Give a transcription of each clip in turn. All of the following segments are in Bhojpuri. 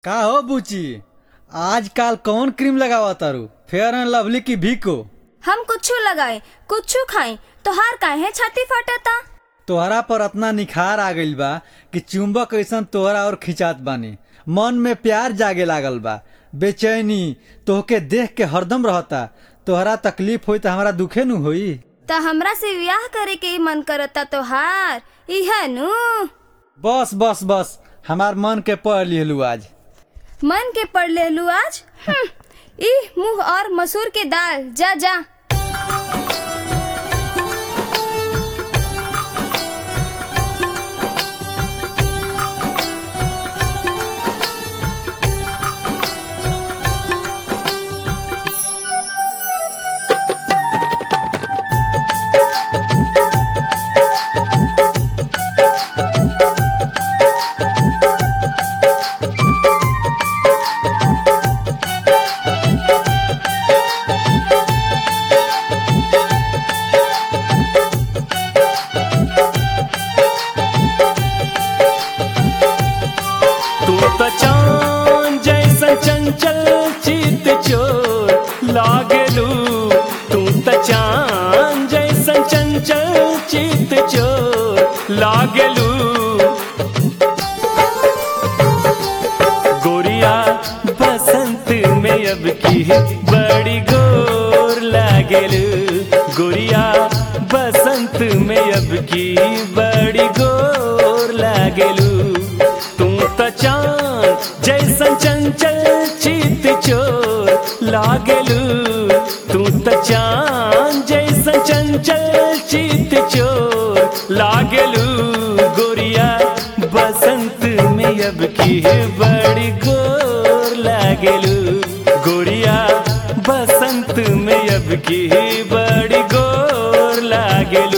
का हो बुची आजकल कौन क्रीम लगावा तारू फेयर एंड लवली की भीको हम कुछू लगाए कुछू खाए तोहार काहे छाती फटता तोहरा पर अतना निखार आ गइल बा कि चुंबक ऐसन तोहरा और खिंचात बानी मन में प्यार जागे लागल बा बेचैनी तोहके देख के हरदम रहता तोहरा तकलीफ होई त हमारा दुखे नु होई त हमरा से ब्याह करे के मन करता तोहार इह नु बस बस बस हमार मन के पढ़ लिहलू आज मन के पढ़ लेलू आज हम्म, ई मुंह और मसूर के दाल जा जा तू तो चांद जैसा चंचल चित चोर लागलू तू तो चांद जैसा चंचल चित चोर लागलू गोरिया बसंत में अब की बड़ी गोर लागलू गोरिया बसंत में अब की बड़ी गोर लागलू तू तो चांद जैसा चंचल चित चोर लागलू तू तो चांद जैसा चंचल चित चोर लागलू गोरिया बसंत में अब की बड़ी गोर लागलू गोरिया बसंत में अब की बड़ी गोर लागलू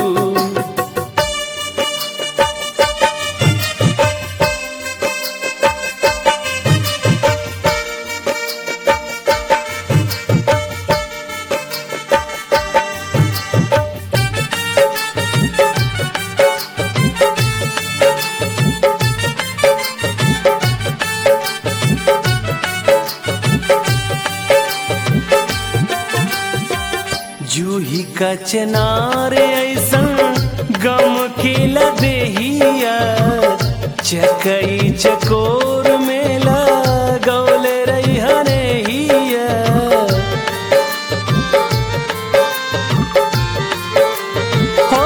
जूही का चनार ऐसन गम खिला देहिया चकई चकोर में लगौल रही हनेहिया हो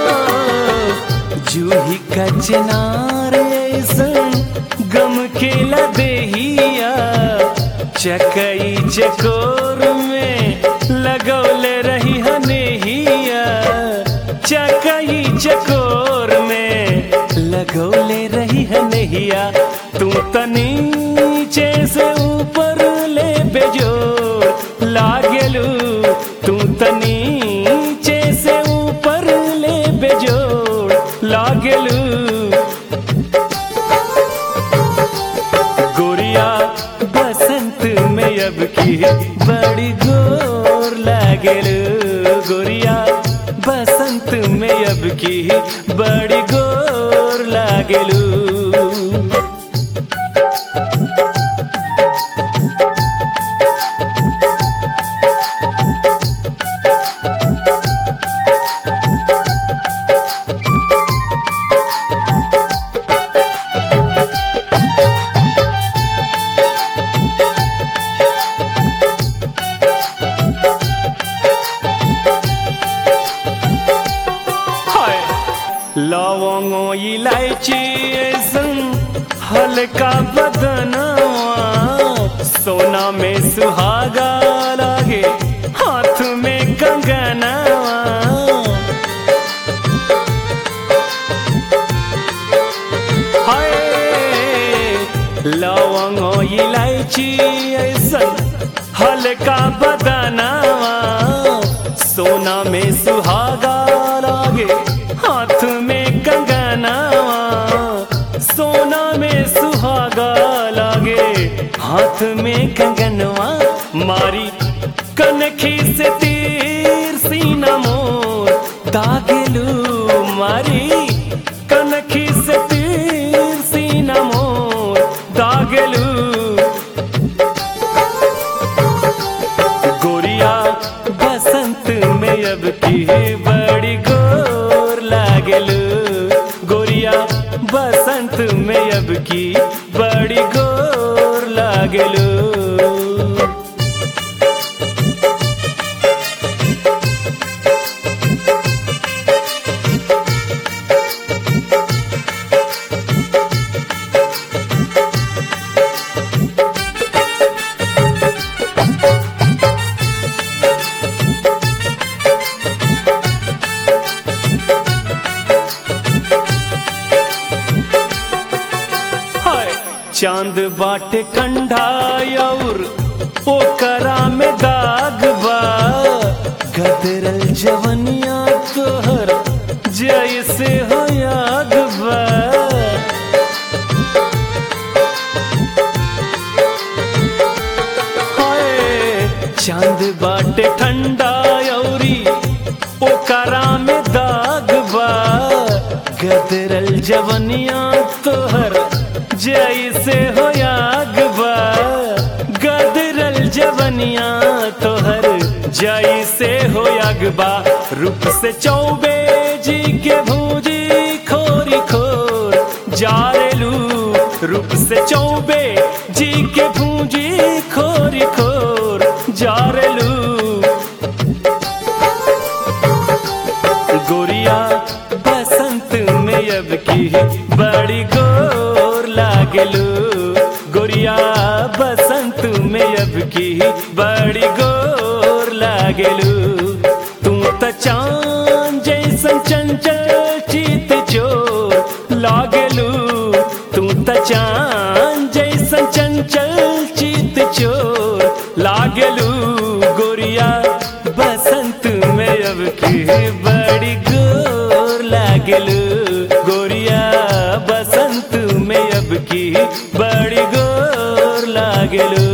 जूही का चनार ऐसन गम खिला देहिया चकई चकोर में लगौल रही हनेहिया चकई चकोर में लगौले रही हनेहिया तू त नीचे से ऊपर ले बेजोर लागलू तू त नीचे से ऊपर ले बेजोर लागलू गोरिया बसंत में अब की बड़ी गोर लागल गोरिया बसंत में अब की बड़ी गोर लागलू हाय लवंगो इलायची ऐसन हल्का बदनवा सोना में सुहागा लागे हाथ में कंगनवा हाय लवंगो इलायची ऐसन हल्का बदनवा सोना में सुहागा लागे हाथ में कंगनवा सोना में सुहागा लागे हाथ में कंगनवा मारी कनखी से तीर सीना मोर दागेलू मारी कनखी से तीर सीना मोर दागेलू की बड़ी गोर लागलू हाय चांद बाटे कंढा और ओकरा में दाग बा गदरल जवनिया तोहर जैसे हो याद बा हाय चांद बाटे ठंडा औरी ओकरा में दाग बा गदरल जवनिया तोहर जैसे हो याग बा गदरल जवनिया तोहर जैसे हो याग बा रूप से चौबे जी के भूजी खोरी खोर जारेलू रूप से चौबे जी के भूजी खोरी खोर जारेलू गोरिया बसंत में अब की बड़ी गोर लागलू गोरिया बसंत में अब की बड़ी गोर लागलू तू त चांद जैसन चंचल चित चोर लागलू तू त चांद जैसन चंचल चित चोर लागलू गोरिया बसंत में अब की बड़ी गोर लागलू गोरिया बसंत में अब की बड़ी गोर लागलू